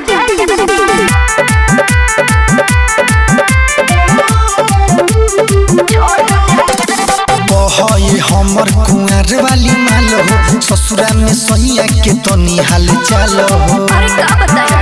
बहए हमर कुंवर वाली माल हो ससुरा में सैया के तनी हाल चाल हो अरे का बताया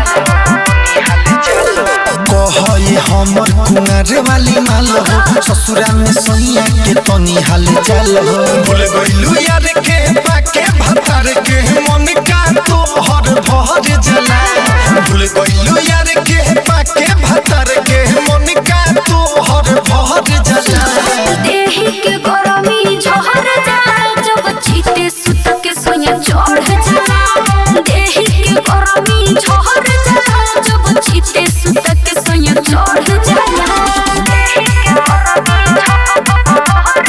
बहए हमर कुंवर वाली माल हो ससुरा में सैया के तनी हाल चाल हो भूल गइलू यार के बाके भतार के मन का तो हर भर जला भूल गइलू यार के बाके भतार के मन का तो हर भर जला देहि के गरमी झहर जाला जब छीटे सुत के सोया चढ़ जाला देहि के गरमी झहर जाला जब छीटे सुत के सोया चढ़ जाला देहि के गरमी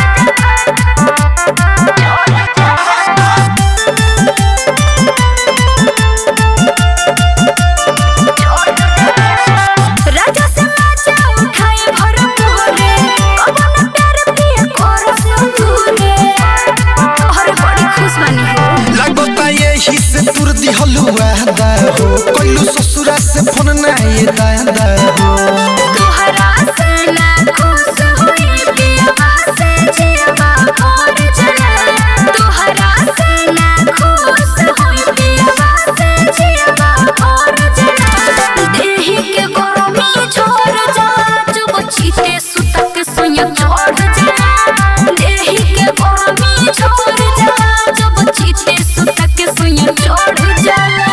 राजा से राजा उठाए भरपूरे पवन प्यार पिया कर संतूरे अरे बड़ी खुश बनी हो लगता यही से तुर दिहलु वादा हो कोइलू ससुरा से फोन ना ये दादा हो तोहरा से ना खुश होई पिया से जिया और जना तोहरा से ना खुश होई पिया से जिया और जना देहि के गरमी छोड़ जा जब छीटे सुतक सोया चढ़ जा देहि के गरमी छोड़ जा जब छीटे सुतक सोया चढ़ जाला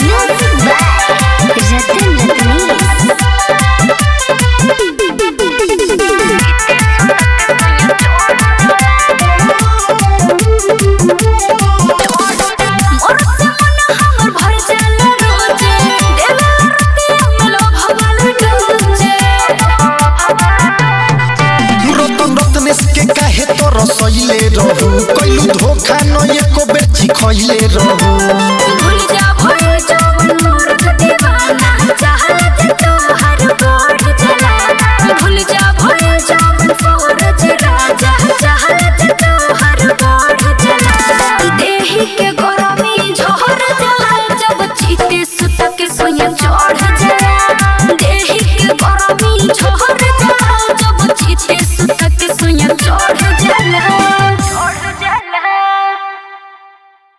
रतन रतनीस मोर से मन हमर भर जाला रोजे देला रतिया में लोभवाल डोजे रतन रत्नेश के काहे तो रसइले रहू कोइलू धोखा न एको बेची खइले रहू